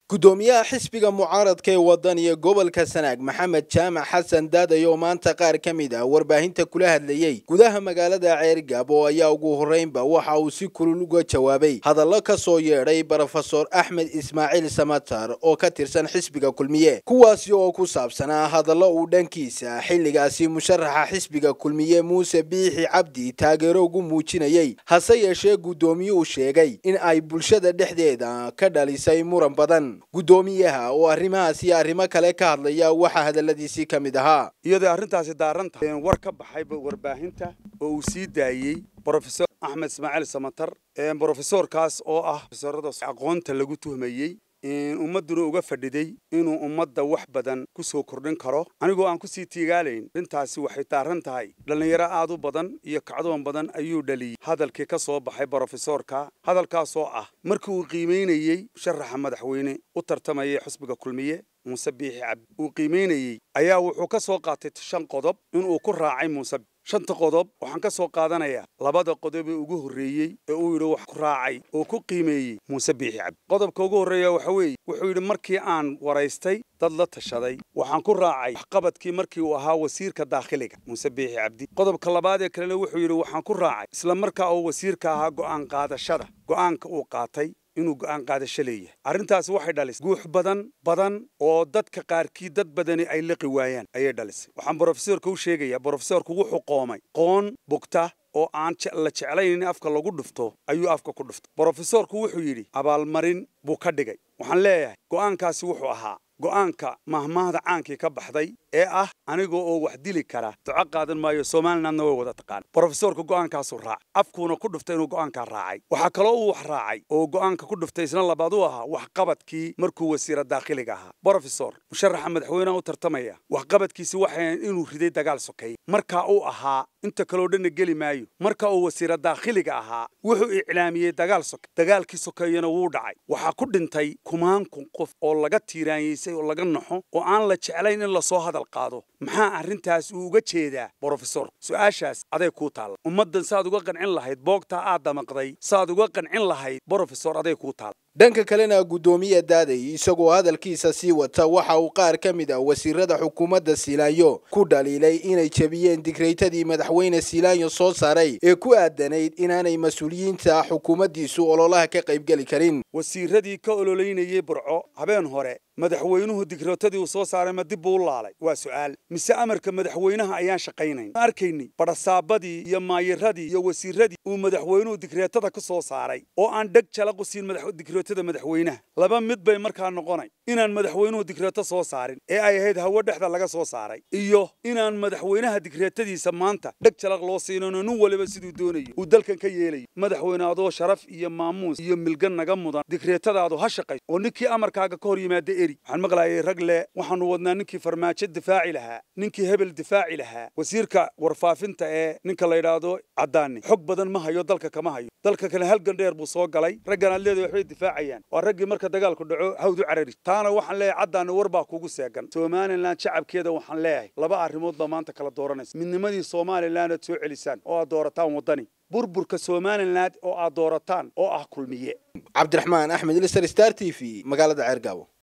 gudoomiyaha xisbiga mucaaradka ee waddan iyo gobolka sanaag maxamed jaamac xasan daadayo oo maanta qaar ka mid ah warbaahinta kula hadlayey gudaha magaalada ceergabo ayaa ugu horreynba waxa uu si kulul uga jawaabay hadallo ka soo yeedhay brofesor axmed ismaaciil samatar oo ka tirsan xisbiga kulmiye kuwaasi oo ku saabsanaa hadallo uu dhankiisa xilligaasi musharaxa xisbiga kulmiye muuse biixi cabdi taageero ugu muujinayey hase yeeshee guddoomiyuhu sheegay in ay bulshada dhexdeeda ka dhalisay muran badan guddoomiyaha oo arrimahaas iyo arrimo kale ka hadlaya waxaa hadalladiisii ka mid ahaa iyadoo arrintaasi daaran tahay war ka baxayba warbaahinta oo uu sii daayey brofesor axmed ismaaciil samatar brofesorkaas oo ah profesorada aqoonta lagu tuhmayey ummadduna uga fadhiday inuu ummadda wax badan ku soo kordhin karo anigoo aan kusii tiigaalayn arrintaasi waxay daaran tahay dhallinyaro aad u badan iyo kacdoon badan ayuu dhaliyey hadalkii ka soo baxay brofesorka hadalkaasoo ah markii uu qiimaynayey musharaxa madaxweyne u tartamayay xusbiga kulmiye muuse biixi cabdi uu qiimaynayey ayaa wuxuu ka soo qaatay shan qodob inuu ku raacay muuse shanta qodob waxaan ka soo qaadanayaa labada qodob ee ugu horreeyey ee uu yidhi wax ku raacay oo ku qiimeeyey muuse biixi cabdi qodobka ugu horreeya waxa weeye wuxuu yidhi markii aan waraystay dad la tashaday waxaan ku raacay waxqabadkii markii uu ahaa wasiirka daakhiliga muuse biixi cabdi qodobka labaad ee kalena wuxuu yidhi waxaan ku raacay isla markaa uu wasiirka ahaa go'aan qaadashada go'aanka uu qaatay inuu go'aan qaadasho leeyahay arrintaasi waxay dhalisay guux badan badan oo dadka qaarkii dad badani ay liqi waayaan ayay dhalisay waxaan brofesorka u sheegayaa brofesorku wuxuu qoomay qoon bugta oo aan la jeclayn in afka lagu dhufto ayuu afka ku dhuftay brofesorku wuxuu yidhi abaalmarin buu ka dhigay waxaan leeyahay go'aankaasi wuxuu ahaa go'aanka mahmaahda caankii ka baxday ee ah aniga oo wax dili kara duco qaadan maayo somalilandna way wada taqaan brofesorka go'aankaasuu raacay afkuuna ku dhuftay inuu go'aankaa raacay waxaa kaloo uu wax raacay oo go'aanka ku dhuftay isna labaad u ahaa waxqabadkii markuu wasiira daakhiliga ahaa brofesor musharaxa madaxweyneha u tartamaya waxqabadkiisi waxay inuu riday dagaal sokeeye markaa uu ahaa inta kaloo dhanna geli maayo marka uu wasiira daakhiliga ahaa wuxuu iclaamiyey dagaal soke dagaalkii sokeeyena wuu dhacay waxaa ku dhintay kumaan kun qof oo laga tiiraanyeysay oo laga naxo oo aan la jeclayn in lasoo hadal qaado maxaa arrintaas uu uga jeedaa brofesor su-aashaas aday kuu taalla ummaddan saaad uga qancin lahayd boogtaa aad damaqday saaad uga qancin lahayd brofesor aday kuu taalla dhanka kalena guddoomiye daaday isagoo hadalkiisa sii wata waxa uu qaar ka mid ah wasiirada xukuumadda siilaanyo ku dhaliilay inay jebiyeen digraytadii madaxweyne siilaanyo soo saaray ee ku aadanayd inaanay mas-uuliyiinta xukuumaddiisu ololaha ka qaybgeli karin wasiiradii ka ololeynayey burco habeen hore madaxweynuhu digraatadii uu soo saaray ma dib buu u laalay waa su'aal mise amarka madaxweynaha ayaan shaqaynayn ma arkayni badhasaabadii iyo maayiradii iyo wasiiradii uu madaxweynuhu digreetada ka soo saaray oo aan dheg jalaqu siin digreetada madaxweynaha laba mid bay markaa noqonay inaan madaxweynuhu digreeto soo saarin ee ay ahayd hawo dhexda laga soo saaray iyo inaan madaxweynaha digreetadiisa maanta dheg jalaq loo siinano nin waliba siduu doonayo uu dalkan ka yeelayo madaxweyne adoo sharaf iyo maamuus iyo milgan naga mudan digreetadaadu ha shaqayso oo ninkii amarkaaga ka hor yimaada waxaan maqlaayay rag le waxaanu wadnaa ninkii farmaajo difaaci lahaa ninkii hebel difaaci lahaa wasiirka warfaafinta ee ninka la yidhaahdo caddaani xog badan ma hayo dalka kama hayo dalka kale halgan dheer buu soo galay raggan aad leedahay waxbay difaacayaan waa raggii marka dagaalku dhaco hawdu carari taana waxaan leeyahay caddaani war baa kugu seegan somalilan shacabkeeda waxaan leeyahay laba arrimood baa maanta kala dooranaysa midnimadii somalilan aad soo celisaan oo aad doorataan waddani burburka somalilan oo aad doorataan oo ah kulmiye cabdiraxmaan axmed lister star t v magaalada ceergaabo